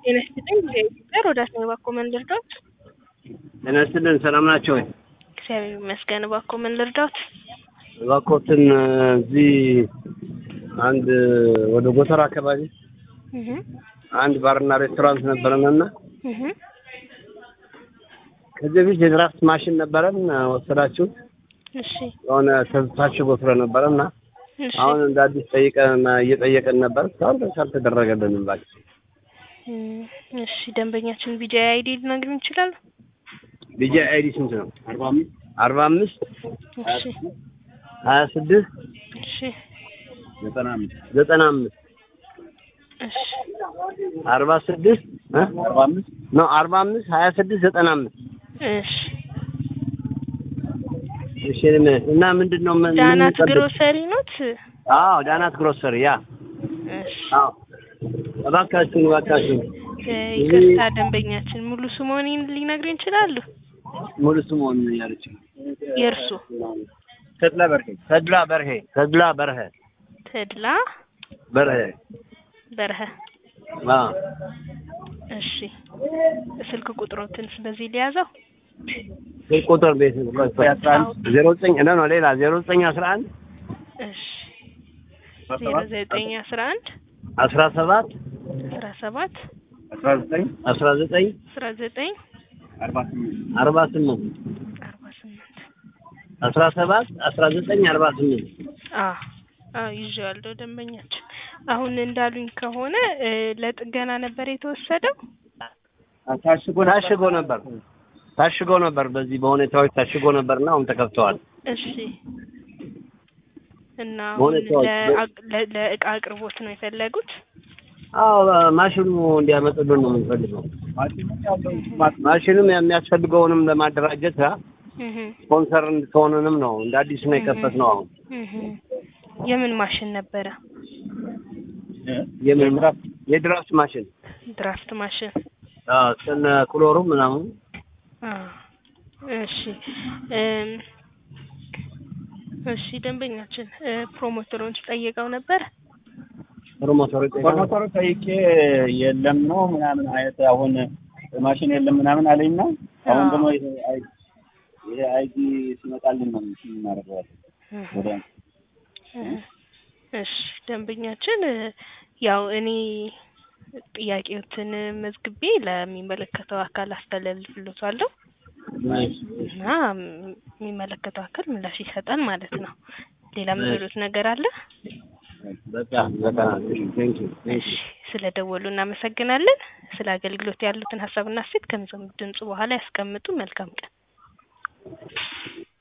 ጤና ይስጥልኝ ከኢትዮጵያ ሮዳስ ነኝ። እባክዎ ምን ልርዳዎት? ጤና ይስጥልን ሰላም ናቸው ወይ? እግዚአብሔር ይመስገን። እባክዎ ምን ልርዳዎት? እባክዎትን እዚህ አንድ ወደ ጎተራ አካባቢ እህ አንድ ባርና ሬስቶራንት ነበረንና እህ ከዚህ በፊት የድራፍት ማሽን ነበረን ወሰዳችሁ እሺ የሆነ ታሽጎ ስለነበረና እሺ አሁን እንደ አዲስ ጠይቀን እየጠየቀን ነበር። እስካሁን ድረስ አልተደረገልንም። እባክህ እም፣ እሺ ደንበኛችን ቢጃ አይዲ ሊነግሩን ይችላሉ? ቢጂ አይዲ ስንት ነው? አርባ አምስት አርባ አምስት እሺ ሀያ ስድስት እሺ ዘጠና አምስት ዘጠና አምስት እሺ አርባ ስድስት አርባ አምስት ነው አርባ አምስት ሀያ ስድስት ዘጠና አምስት እሺ እሺ እና ምንድን ነው ምን- ምን ዳናት እንጠብቅ? ግሮሰሪ ኖት? አዎ ዳናት ግሮሰሪ ያ እሺ አዎ እባካችሁን እባካችሁን እ፣ ይቅርታ ደንበኛችን ሙሉ ስሞኒን ሊነግሩን ይችላሉ? ሙሉ ስሙን ያለች የእርሱ ተድላ በርሄ ተድላ በርሄ ተድላ በርሄ ተድላ በርሄ በርሀ። አዎ እሺ ስልክ ቁጥሮትን በዚህ ሊያዘው? ስልክ ቁጥር ቤት ዜሮ ዘጠኝ ነው ነው ሌላ ዜሮ ዘጠኝ አስራ አንድ እሺ ዜሮ ዘጠኝ አስራ አንድ አስራ ሰባት አስራ ሰባት አስራ ዘጠኝ አስራ ዘጠኝ አስራ ዘጠኝ አርባ ስምንት አርባ ስምንት አርባ ስምንት አስራ ሰባት አስራ ዘጠኝ አርባ ስምንት አዎ አዎ ይዤዋለሁ ደንበኛችን አሁን እንዳሉኝ ከሆነ እ፣ ለጥገና ነበር የተወሰደው ታሽጎ ታሽጎ ነበር ታሽጎ ነበር በዚህ በሁኔታዎች ታሽጎ ነበርና አሁን ተከፍተዋል። እሺ እና አሁን በሁኔታዎች ለአ- ለ- ለእቃ አቅርቦት ነው የፈለጉት አዎ ማሽኑ እንዲያመጡልን ነው የምንፈልገው። ማሽኑም የሚያስፈልገውንም ለማደራጀት አ፣ እህ ስፖንሰር እንድትሆኑንም ነው እንደ አዲስ ነው የከፈትነው አሁን እህ የምን ማሽን ነበረ የምን የድራፍት ማሽን ድራፍት ማሽን አዎ እስከነ ክሎሩ ምናምን አ እሺ እም፣ እሺ ደንበኛችን እ፣ ፕሮሞተሮች ጠይቀው ነበር ፕሮሞተሩ ፕሮሞተሩ ጠይቄ የለም ነው ምናምን አይነት አሁን ማሽን የለም ምናምን አለኝና አሁን አዎ። ደግሞ ይሄ አይ- ይሄ አይዲ ሲመጣልን ነው እናደርገዋለን። ወደ እሺ ደንበኛችን እ፣ ያው እኔ ጥያቄዎትን መዝግቤ ለሚመለከተው አካል አስተላልፍልዎታለሁ እና ም- የሚመለከተው አካል ምላሽ ይሰጣል ማለት ነው። ሌላ የምትሉት ነገር አለ? በቃ በቃ ቴንክ ዩ እሺ ስለደወሉ እናመሰግናለን። ስለ አገልግሎት ያሉትን ሀሳብና ሴት ከሚሰሙት ድምጽ በኋላ ያስቀምጡ። መልካም ቀን።